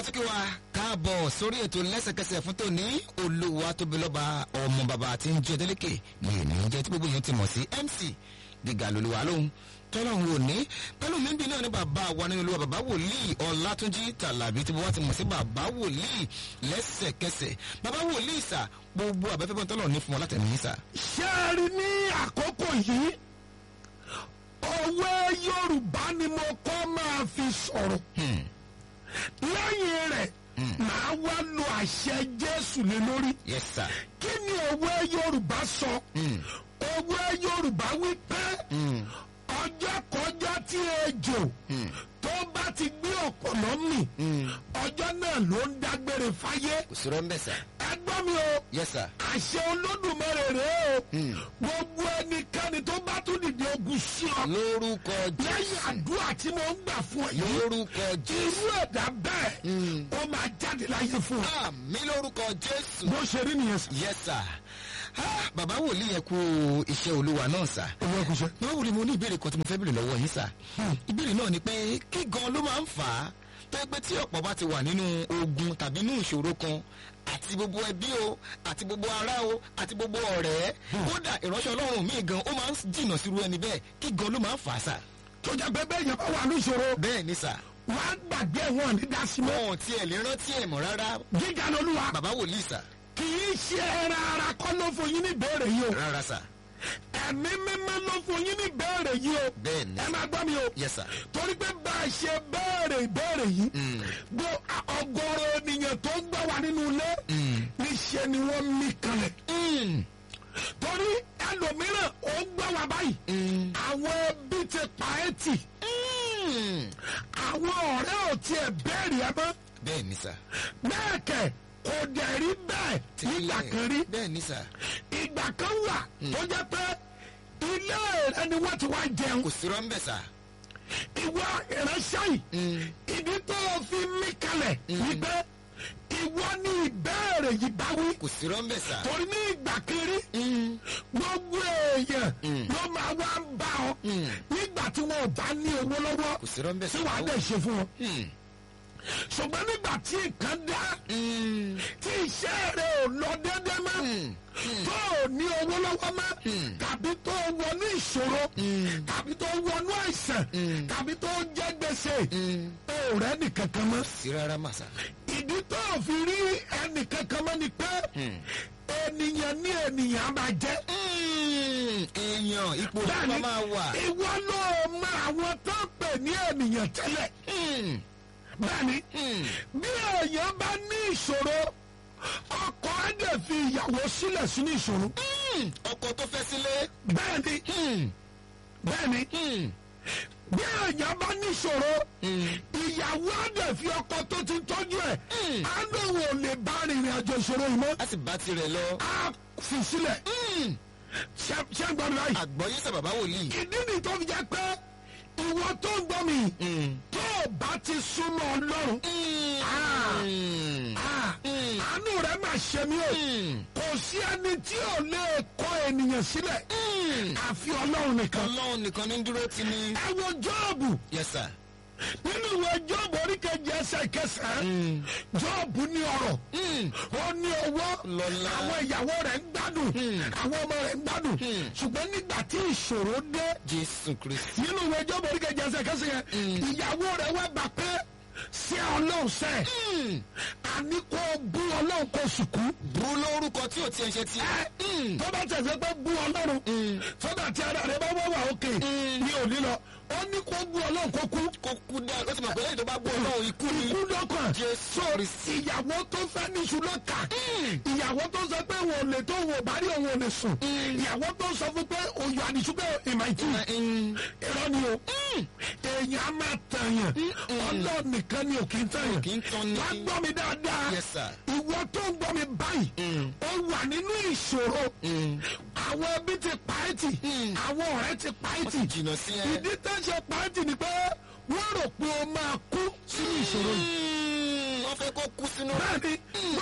kí wa káàbọ̀ sórí ètò lẹ́sẹ̀kẹsẹ̀ fún tòní olúwa tóbi lọ́ba ọmọ bàbá tí ń jẹ́ délékè ní ènìyàn jẹ́ tí gbogbo èèyàn ti mọ̀ sí MC gíga lolúwa lóhun tọ́lọ́hún ò ní pẹ̀lú mímbi náà ní bàbá wa nínú olúwa bàbá wòlíì ọ̀làtúnjì tàlàbí tí wọ́n ti mọ̀ sí bàbá wòlíì lẹ́sẹ̀kẹsẹ̀ bàbá wòlíì sà gbogbo àbẹ́fẹ́ tọ́lọ̀ ní fún wọn látẹ̀mí sà. ṣé ẹ rí ní àkókò yìí òwe yorùbá ni mo kọ́ máa fi sọ̀rọ̀ lẹ́yìn rẹ̀ màá wá lo àṣẹ jésù lé lórí yes sir. kí ni òwe yorùbá sọ òwe yorùbá wí pé ọjọ́ kọjá tí ejò tó bá ti gbé ọ̀pọ̀lọ́ mì ọjọ́ náà ló ń dágbére fáyé kò sí rọ́ńbẹ́ sà. ẹ gbọ́ mi o yes sir. àṣẹ olódùmarè rèé o gbogbo ẹnikẹ́ni tó bá tún dìde ogun sí ọ lórúkọ lẹ́yìn jésù àdúrà tí mo ń gbà fún ẹ yìí lórúkọ jésù irú ẹ̀dá bẹ́ẹ̀ ó máa jáde láyé fún ọ àmì lórúkọ jésù. bó ṣe rí nìyẹn sọ. yes sir. Ah, bàbá wòlíì yẹn kú iṣẹ́ olúwa náà sà. owó ẹkú ṣe. bàbá wòlíì mo ní ìbéèrè kan tí mo fẹ́ béèrè lọ́wọ́ yín sà. ìbéèrè náà ni pé kí gan ló máa ń fà á tó yẹ pé tí ọ̀pọ̀ bá ti wà nínú ogun tàbí nínú ìṣòro kan àti gbogbo ẹbí o àti gbogbo ará o àti gbogbo ọ̀rẹ́ kódà ìránṣẹ́ ọlọ́run míì gan ó máa ń jìnnà sírú ẹni bẹ́ẹ̀ kí gan ló máa ń fà á sà. tó jẹ́ pé bẹ́ẹ̀ yẹn bá wà ní ìṣòro bẹ́ẹ̀ ni sà wọ́n á gbàgbé wọn ní dasímọ́ wọn ò tiẹ̀ lè rántí ẹ̀ mọ́ rárá gíga lolúwa bàbá wòlíì sà kì í ṣe ẹran ara kọ́ ló fún yín ní ìbéèrè yìí o rárá sà ẹ̀mí mímọ́ ló fún yín ní ìbéèrè yìí o bẹ́ẹ̀ ni ẹ máa gbọ́ mi o yes sir torí pé bá a ṣe béèrè ìbéèrè yìí gbọ́ ọgọ́rọ̀ ènìyàn tó ń gbà wá nínú ilé níṣẹ́ ni wọ́n mí kanlẹ̀ Mm. torí ẹlòmíràn ó ń gbà wá báyìí àwọn ẹbí ti pa ẹ́ tì Mm. àwọn ọ̀rẹ́ ò tiẹ̀ béèrè ẹ mọ́ bẹ́ẹ̀ ni sà bẹ́ẹ̀ kẹ̀ kò dẹ̀ rí bẹ́ẹ̀ nígbà kan rí bẹ́ẹ̀ ni sà ìgbà kan wà tó jẹ́ pé ilé rẹ ni wọ́n ti wá jẹun kò sí rọ́ńbẹ́ sà ìwọ ìránṣẹ́ yìí ìdí tó o fi mí kalẹ̀ wípé ìwọ ní ìbéèrè yìí bá wí kò sí rọ́ńbẹ́ sà torí ní ìgbà kiri gbogbo èèyàn ló máa wá ń bá ọ nígbà tí wọn ò bá ní owó lọ́wọ́ kò sí rọ́ńbẹ́ tí sà wàá dẹ̀ ṣe fún wọn Mm. ṣùgbọ́n nígbà tí nǹkan dá Mm. tí iṣẹ́ rẹ̀ ò lọ déédéé mọ́ tó ò ní owó lọ́wọ́ mọ́ tàbí tó wọnú ìṣòro tàbí tó wọnú àìsàn tàbí tó jẹ́ gbèsè ó rẹ́ nìkankan mọ́ sí rárá mà sà ìdí tó ò fi rí ẹnìkankan mọ́ ni pé ènìyàn ní ènìyàn máa jẹ́ Mm. èèyàn ipò tó bá máa wà ìwọ ló mọ àwọn tó ń pè ní ènìyàn tẹ́lẹ̀ Mm. bẹ́ẹ̀ni Mm. bí èèyàn bá ní ìṣòro ọkọ á dẹ̀ fi ìyàwó sílẹ̀ sínú ìṣòro Mm. ọkọ tó fẹ́ sílé bẹ́ẹ̀ni Mm. bẹ́ẹ̀ni Mm. bí èèyàn bá ní ìṣòro ìyàwó á dẹ̀ fi ọkọ tó ti tọ́jú ẹ̀ á lóun ò lè bá rìnrìn àjò ìṣòro yìí mọ́ a sì bá tirẹ̀ lọ á fi sílẹ̀ Mm. ṣé ṣé ń gbọ́ mi báyìí àgbọ̀yé sà bàbá wòlíì ìdí nìyí tó fi jẹ́ pé ìwọ tó ń gbọ́ mi Mm. tó o bá ti súnmọ́ ọlọ́run Ah. Mm. ah, àánú rẹ̀ máa ṣe mí o Mm. kò sí ẹni tí ò lè kọ ènìyàn sílẹ̀ Mm. àfi ọlọ́run nìkan ọlọ́run nìkan ní dúró ti ní. ẹ wo jọ́ọ̀bù yes sir. nínú ìwé jọ́ọ̀bù oríkejì ẹsẹ̀ kẹsàn-án jọ́ọ̀bù ní ọrọ̀ Mm. ó ní owó Lọ́lá. àwọn ìyàwó rẹ̀ ń gbádùn àwọn ọmọ rẹ̀ ń gbádùn ṣùgbọ́n nígbà tí ìṣòro dé jésù kristi. nínú ìwé jọ́ọ̀bù oríkejì ẹsẹ̀ kẹsàn-án yẹn ìyàwó rẹ̀ wá gbà pé sí ọlọ́run sẹ́ àní kò bú ọlọ́run kò sùkú bú lórúkọ tí ò tiẹ̀ ṣe tiẹ̀. ẹ tó bá tẹ̀sẹ̀ pé bú ọlọ́run sọ́dà tí ara rẹ̀ bá wọ́ wà òkè ní òní lọ ó ní kó bú ọlọ́run kó kú kó kú dá ó ti mọ̀ pé lẹ́yìn tó bá bú ọlọ́run ikú ni. ikú lọ́kàn jésù kristi. ìyàwó tó fẹ́ níṣu lọ́kà ìyàwó tó sọ pé wọn ò lè tó wọn ò bá rí òun ò lè sùn ìyàwó tó sọ fún pé òyò àdìsú pé ìmàìtì Mm. irọ́ ni o èèyàn á máa tàyàn ọlọ́ọ̀ nìkan ni ò kì í tàyàn kì í tán ní. wá gbọ́ mi dáadáa yes sir. ìwọ tó ń gbọ́ mi báyìí ó wà nínú ìṣòro àwọn ẹbí ti pa ẹ́ tì àwọn ọ̀rẹ́ ti pa ẹ́ wọ́n tì ti jìnnà sí ẹ. ìdí tó ń ṣe pa ẹ́ tì ni pé wọ́n rò pé o máa kú sínú ìṣòro yìí Mm. wọ́n fẹ́ kó kú sínú. bẹ́ẹ̀ni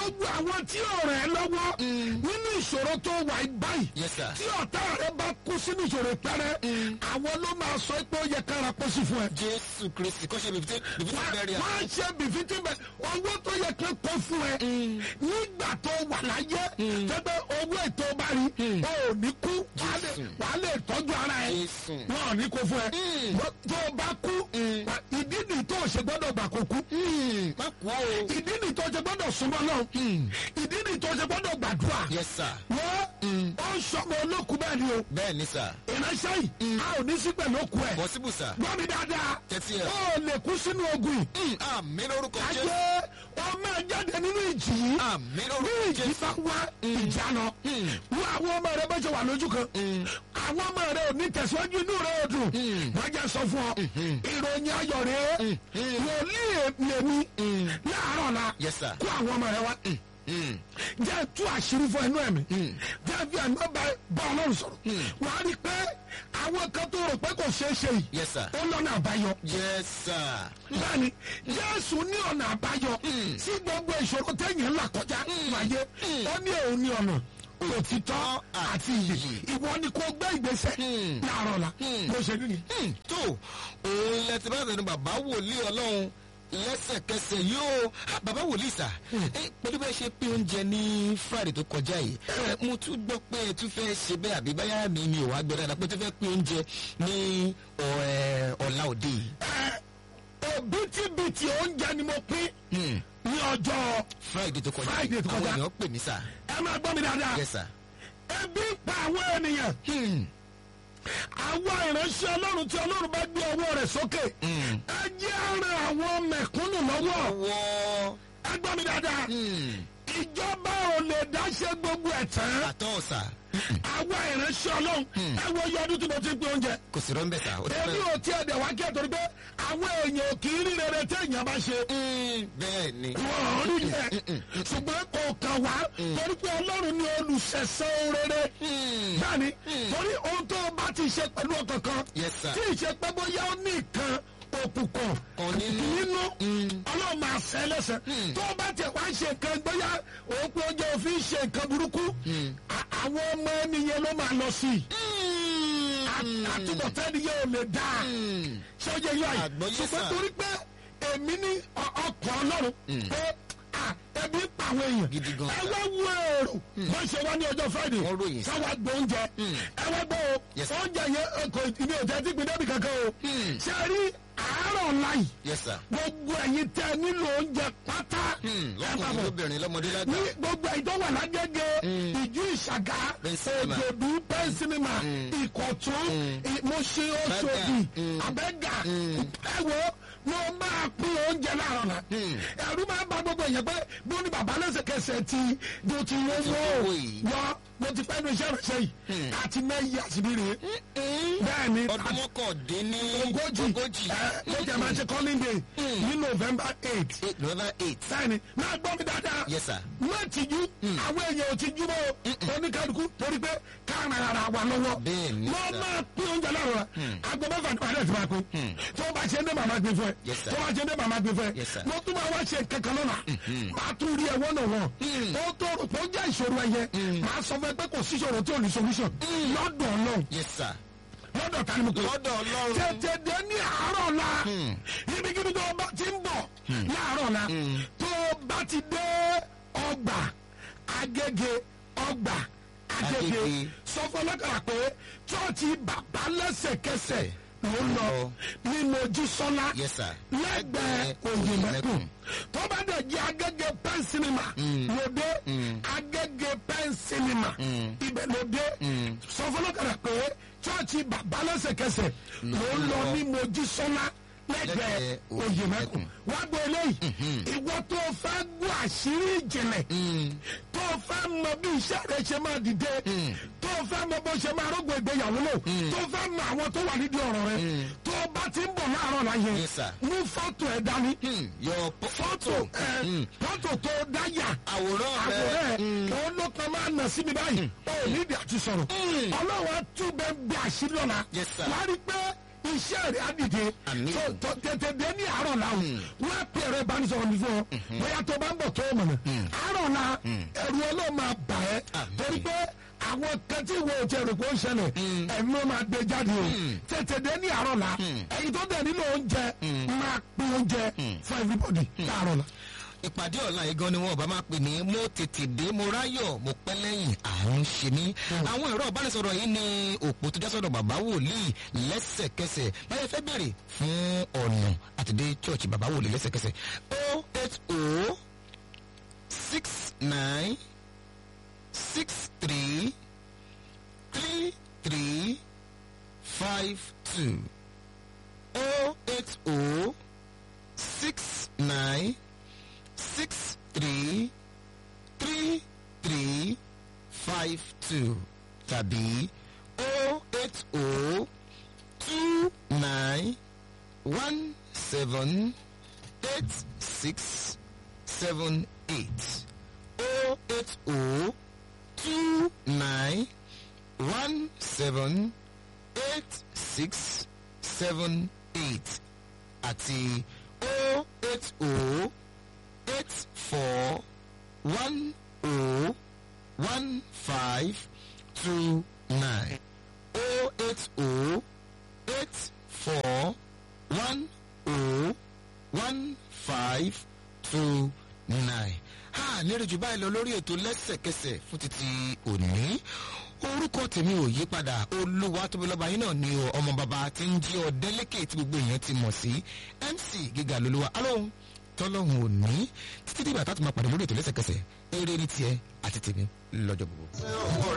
gbogbo àwọn tí ò rẹ̀ lọ́wọ́ nínú ìṣòro tó wà báyìí Yes, sir. tí ọ̀tá rẹ̀ bá kú sínú ìṣòro pẹ́rẹ́ àwọn ló máa sọ pé ó yẹ kára kó sí fún ẹ jésù kristi kọ́ṣẹ́ bìbítí bìbítí bẹ́ẹ̀rẹ̀ à. wọ́n á ṣe bìfítì bẹ owó tó yẹ kó kó fún ẹ nígbà tó wà láyé tẹ́gbẹ́ owó ètò bá rí o ò ní kú wàá lè wàá lè tọ́jú ara ẹ Jésù. wọn ò ní kó fún ẹ Wọ́n- tó o bá kú wà- ìdí nìyí tó o ṣe gbọ́dọ̀ gbà kó kú má kú o. ìdí nìyí tó o ṣe gbọ́dọ̀ súnmọ́ náà ìdí nìyí tó o ṣe gbọ́dọ̀ gbàdúrà yes sir. wọ́n ó ń sọmọ olókùn bẹ́ẹ̀ ni o bẹ́ẹ̀ ni sir. ìránṣẹ́ yìí a ò ní sí pẹ̀lú òkú ẹ̀ possible sir. gbọ́ mi dáadáa Tẹ́tí ẹ̀. ó lè kú sínú ogun yìí àmì lórúkọ ayé jésù. ọmọ ẹ jáde nínú ìjì yìí àmì bí lórúkọ ìjì jésù. bá wá ìjà lọ wọ àwọn ọmọ rẹ bẹ́ẹ̀ ṣe wà lójú kan àwọn ọmọ rẹ ò ní tẹ̀síwájú inú rẹ ò dùn wọ́n jẹ́ sọ fún ọ ìròyìn ayọ̀ rẹ wòlíì lèmi láàárọ̀ la Yes, sir. kó àwọn ọmọ rẹ wá jẹ́ tú àṣírí fún ẹnu ẹ̀mí jẹ́ fi àná bá bá ọlọ́run sọ̀rọ̀ wà á rí i pé àwọn kan tó rò pé kò ṣeé ṣe yìí yes sir. ó lọ́nà àbáyọ yes sir. bẹ́ẹ̀ni jésù ní ọ̀nà àbáyọ sí gbogbo ìṣòro téèyàn là kọjá láyé ó ní òun ní ọ̀nà òtítọ́ àti ìyè ìwọ ni kò gbé ìgbésẹ̀ láàárọ̀ la bó ṣe nìyí. Hmm, tó òun ilẹ̀ tí bá tẹnu bàbá wòlíì ọlọ́run lẹ́sẹ̀kẹsẹ̀ yóò Ah, bàbá wòlíì sà Eh, pẹ̀lú bẹ́ẹ̀ ṣe pé oúnjẹ ní friday tó kọjá yìí Eh, mo tún gbọ́ pé ẹ tún fẹ́ ṣe bẹ́ẹ̀ àbí báyà mi mi ò wá gbọ́ dáadáa pé tún fẹ́ pé oúnjẹ ní ọ̀- eh, ọ̀la òde yìí. òbítíbitì oúnjẹ ni mo pín ní ọjọ́ friday tó kọjá Friday tó àwọn kọjá. èèyàn pè mí sà. ẹ máa gbọ́ mi dáadáa yes sir. ebi ń pa àwọn ènìyàn Hmm, àwọn ìránṣẹ́ ọlọ́run tí ọlọ́run bá gbé ọwọ́ rẹ̀ sókè ẹ jẹ́ àrùn àwọn mẹ̀kúnnù lọ́wọ́ ọwọ́ ẹ gbọ́ mi dáadáa hmm, ìjọba ò lè dáṣẹ́ gbogbo ẹ̀ tán àtọ́ sà àwọn ìránṣẹ́ ọlọ́run ẹ wo iye ọdún tí mo ti ń pín oúnjẹ kò sí rọ́ńbẹ́ sà. ó ti èmi pẹ́. ò tiẹ̀ dẹ̀ wá kí ẹ torí pé àwọn èèyàn ò kì í rí rere tí èèyàn bá ṣe Hmm, bẹ́ẹ̀ ni. wọn ò rí yẹ ṣùgbọ́n kò kàn wá torí pé ọlọ́run ni olùṣẹ̀ṣẹ̀ rere Hmm, bẹ́ẹ̀ni torí ohun tó o bá ti ṣe pẹ̀lú ọkàn kan Yes, sir. tí ì ṣe pé bóyá ó ní nǹkan òkùnkùn Kan nínú. nínú ọlọ́run máa fẹ́ lẹ́sẹ̀ tó o bá tiẹ̀ wá ṣe nǹkan bóyá òun pé oúnjẹ òfin ṣe nǹkan burúkú à- àwọn ọmọ ẹni yẹn ló máa lọ sí i àtúbọ̀tán ni yẹn ò lè dáa ṣé ó yẹ yọ àyè Àgbọ́yé ṣùgbọ́n sà. torí pé èmi ní ọ- ọkàn ọlọ́run pé à, ẹbí pa àwọn èèyàn Gidi gan. ẹ wá wo èrò wọ́n ṣe wá ní ọjọ́ friday Wọ́n ròyìn sí. káwá gbọ́ oúnjẹ ẹ wá gbọ́ o Yes, sir. oúnjẹ yẹn ẹ kò ní òjẹ́ tí gbin débi kankan o ṣe rí àárọ̀ ọ̀la yìí yes sir. gbogbo ẹ̀yin tẹ́ nílò oúnjẹ pátá Hmm, ẹ bá lọ́kùnrin bọ̀ lóbìnrin lọ́mọdé lágbà. ní gbogbo ẹ̀yin tó wà lágége ìjú ìṣàgá Pẹ́ńsínímà. òjòdú pẹ́ńsínímà ìkọ̀tún ìmọ̀ṣẹ́ oṣòdì àbẹ́gà ẹ wo mo máa pín oúnjẹ láàárọ̀ la ẹ̀rú máa bá gbogbo èèyàn pé bí ó ní bàbá lẹ́sẹ̀kẹsẹ̀ ti di o ti wọ́n owó wọ́ yìí. wọ́ mo ti pẹ́ nu iṣẹ́ ìrẹsẹ̀ yìí àti mẹ́yì àṣírí rèé bẹ́ẹ̀ ni ọdún mọ́kàndínní ogójì ogójì ẹ ló jẹ́ máa ṣe calling day ní november eight eight november eight. bẹ́ẹ̀ni máa gbọ́ mi dáadáa. Yes, sir. má tìjú àwọn èèyàn ò tìjú mọ́ o oníkálukú torí pé káàrin ara wa lọ́wọ́. Bẹ́ẹ̀ni, wọ́n sir. máa pín oúnjẹ láàrọ̀ la. aago mẹ́fà ní wàhálà ti máa pín. tó o bá ṣe ń dé màmá gbé fún ẹ. Yes, sir. tó o bá ṣe ń dé màmá gbé fún ẹ. Yes, sir. mo tún máa wá ṣe kankan lọ́la. máa tún rí ẹwọ́n náà wọ̀. ó tó rò pé ó jẹ́ ìṣòro ẹyẹ. máa sọ fún ẹ pé kò sí ìṣòro tí ò ní solution. lọ́dọ̀ náà yes sir. lọ́dọ̀ ta ni mo pè é lọ́dọ̀ ọlọ́run. tètè dé ní àárọ̀ la ibikíbi tó o bá ti ń bọ̀ láàárọ̀ la tó o bá ti dé ọgbà agége ọgbà agége Agége. sọ fún ọlọ́kàrà pé chọ́ọ̀chì bàbá lẹ́sẹ̀kẹsẹ̀ ló ń lọ ní mojísọ́lá Yes, sir. lẹ́gbẹ̀ẹ́ Lẹ́gbẹ̀ẹ́ òyìnbẹ́kùn Òyìnbẹ́kùn. tó bá dẹ̀ jẹ́ agége pen cinema lóde agége pen cinema ibẹ̀ lóde sọ fún ọlọ́kàrà pé chọ́ọ̀chì bàbá lẹ́sẹ̀kẹsẹ̀ ló ń lọ ní mojísọ́lá lẹ́gbẹ̀ẹ́ Lẹ́gbẹ̀ẹ́ òyìnbẹ́kùn wá gbọ́ eléyìí ìwọ tó fẹ́ gbọ́ àṣírí ìjìnlẹ̀ tó fẹ́ mọ bí iṣẹ́ rẹ ṣe máa dìde tó fẹ́ mọ bó ṣe máa rógbò ìgbéyàwó lò tó fẹ́ mọ àwọn tó wà nídìí ọ̀rọ̀ rẹ tó bá ti ń bọ̀ láàárọ̀ láyé Yes, sir. mú fọ́tò ẹ̀ dání Hmm, your po- fọ́tò ẹ̀ fọ́tò tó dáyà àwòrán àwòrán rẹ. ẹ̀ òun ló kan máa nà sí mi báyìí ó nídìí àti sọ̀rọ̀ ọlọ́wọ́ tún bẹ́ẹ̀ bí àṣírí ọ̀la Yes, sir. wàá rí pé iṣẹ́ rẹ̀ á dìde Àmín. so tó tètè dé ní àárọ̀ la o wọ́n á pè ẹ̀rọ ìbánisọ̀rọ̀ mi fún ọ bóyá tó bá ń bọ̀ tó o mọ̀nà àárọ̀ la ẹ̀rù ọlọ́run máa bà ẹ́ Àmín. torí pé àwọn kan tí wo ti rò pé ó ń ṣẹlẹ̀ ẹ̀mí ló máa gbé jáde o tètè dé ní àárọ̀ la ẹ̀yin tó dẹ̀ nílò oúnjẹ máa pín oúnjẹ fún everybody láàárọ̀ la. ìpàdé ọ̀la yìí gan ni wọn ò bá máa pè ní mo tètè dé mo ráyọ̀ mo pẹ́ lẹ́yìn àrùn ṣe mí. àwọn ẹ̀rọ ìbánisọ̀rọ̀ yìí ni òpó tó já sọ̀rọ̀ bàbá wòlíì lẹ́sẹ̀kẹsẹ̀ báyẹ̀ fẹ́ bèrè fún ọ̀nà àtidé church bàbá wòlíì lẹ́sẹ̀kẹsẹ̀ o eight o six nine six three three three five two o eight o six nine six three three three five two tàbí o eight o two nine one seven eight six seven eight o eight o two nine one seven eight six seven eight àti o eight o eight four one oh one five two nine oh eight oh eight four one oh one five two nine. ha lérò jù báyìí lọ lórí ètò lẹ́sẹ̀kẹsẹ̀ fún títí òní orúkọ tèmi ò yí padà olúwa tóbi lọ́ba yín náà ni o ọmọ bàbá tí ń jí ọdẹ lékè tí gbogbo èèyàn ti mọ̀ sí mc gíga lolúwa alóhùn tọ́lọ́hùn òní títí dìgbà tá a tún máa pàdé lórí ètò lẹ́sẹ̀kẹsẹ̀ eré ní tiẹ̀ àti tèmi lọ́jọ́ gbogbo.